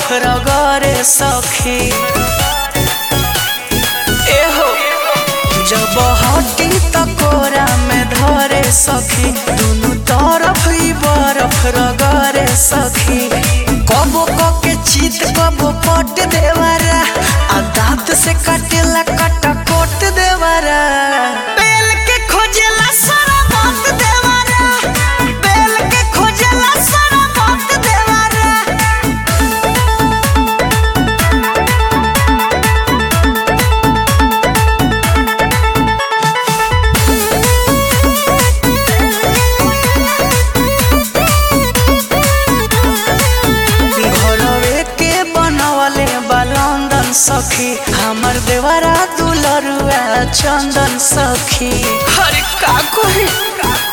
रगरे सखी एहो जब हटी त कोरा में धरे सखी दुनु तरफ ही बरफ रगरे सखी कबो के चीत कबो पट देवारा आ दांत से काटेला कटा कोट देवारा बेल के खोजेला सारा बात देवारा बेल के खोजेला सारा बात देवारा घरवे के बनवले बलंदन सखी हमर देवरा दुलरुआ चंदन सखी हरे का कोही